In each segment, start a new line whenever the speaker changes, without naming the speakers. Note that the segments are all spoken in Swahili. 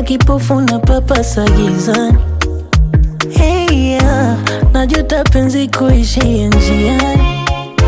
kama kipofu na papasa gizani. Hey, yeah. Najuta penzi kuishia njiani.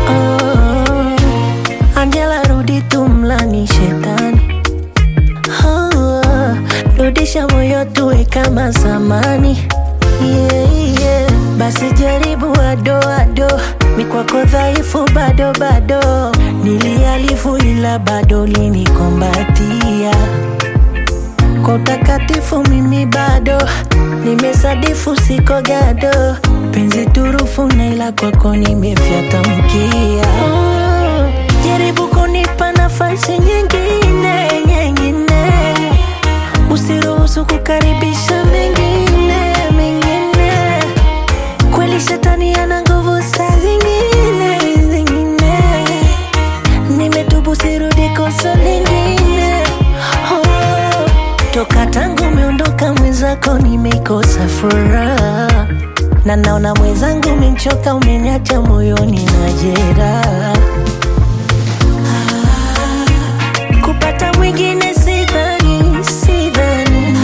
Oh, Angela rudi tu mlani shetani. Oh, rudisha moyo tuwe kama zamani. Yeah, yeah. Basi jaribu ado ado, mi kwako dhaifu bado bado, nilialifu ila bado linikombatia kwa utakatifu mimi bado nimesadifu, siko gado, penzi turufu na ila kwako nimefyata mkia. Oh, jaribu kunipa nafasi nyingine nyingine, usiruhusu kukaribisha mengine mengine. Kweli shetani ana nguvu saa zingine zingine, nimetubu sirudi kosa lingine. Oh, toka tangu umeondoka mwenzako nimekosa furaha, na naona mwenzangu umenchoka, umeniacha moyoni na jeraha. Kupata mwingine sidhani, sidhani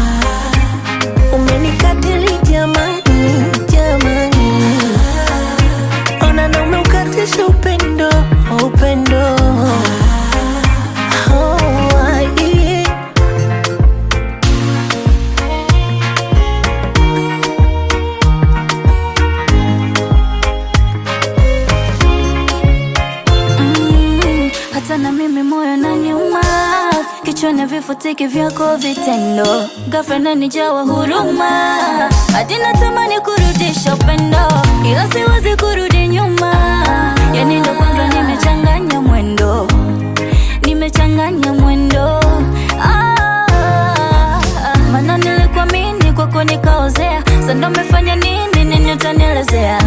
umenikatili jamani, jamani, ona na umeukatisha upendo, upendo Oh, yeah.
Mm, hata na mimi moyo na nyuma kichwani vifutiki vyako vitendo ghafla inanijawa huruma hadi natamani kurudisha upendo ila siwezi kurudi nyuma yani ndo kwanza nimechanganya mwendo nimechanganya mwendo ah, mana nilikuamini kwako nikaozea sando umefanya nini nini utanielezea